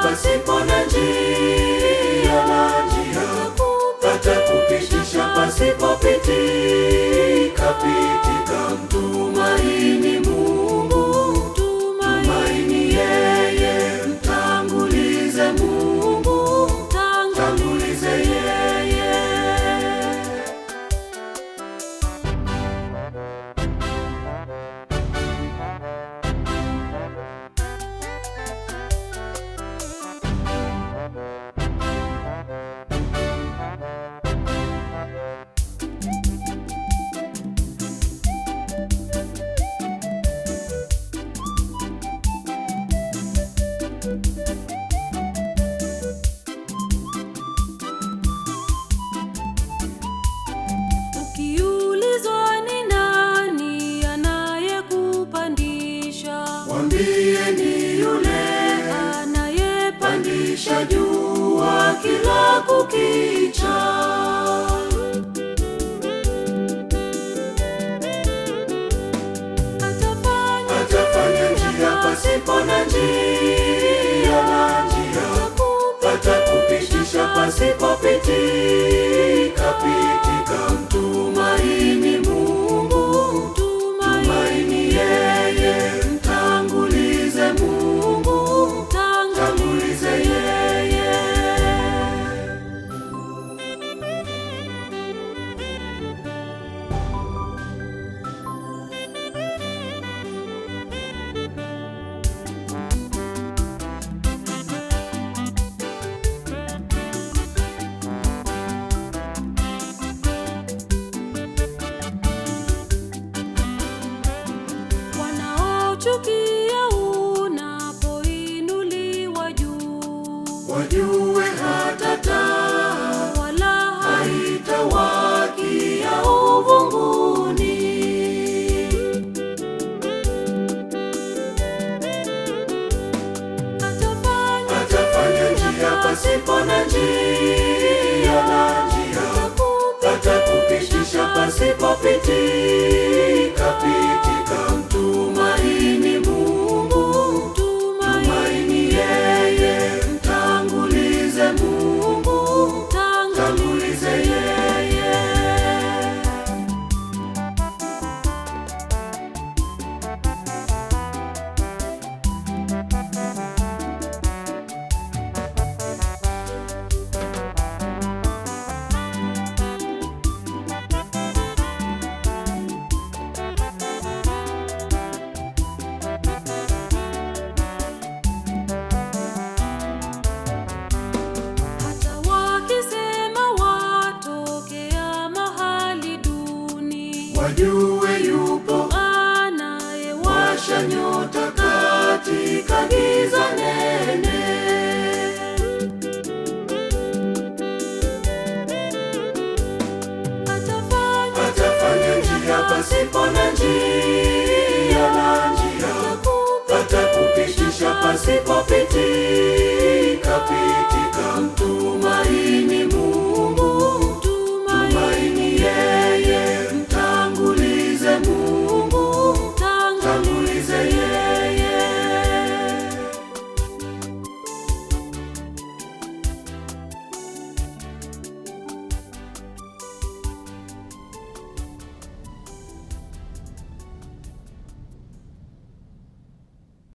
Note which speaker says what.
Speaker 1: pasipo na njia na njia atakupitisha pasipopitika pitika. Mtumaini Mungu, tumaini yeye, mtangulize Mungu, mtangulize yeye.
Speaker 2: Ukiulizwa ni nani anayekupandisha,
Speaker 1: Mwambie ni yule
Speaker 2: anayepandisha
Speaker 1: pandisha jua kila kukicha.
Speaker 2: atafanya
Speaker 1: Atafanya njia pasipo na njia na njia atakupitisha pasipopitika pitika. Mtumaini Mungu, tumaini yeye, mtangulize Mungu, mtangulize yeye.
Speaker 2: wanaochukia unapoinuliwa juu,
Speaker 1: Wajue hata taa
Speaker 2: wala
Speaker 1: haitawakia uvunguni.
Speaker 2: hatafanya
Speaker 1: Atafanya njia pasipo na njia na njia atakupitisha pasipopitika pitika. Mtumaini Mungu, tumaini yeye, mtangulize Mungu, mtangulize yeye.
Speaker 2: hata wakisema watokea mahali duni,
Speaker 1: Wajue yupo
Speaker 2: anayewasha
Speaker 1: washa nyota katika giza nene.
Speaker 2: atafanya
Speaker 1: Atafanya njia pasipo na njia na njia atakupitisha pasipopitika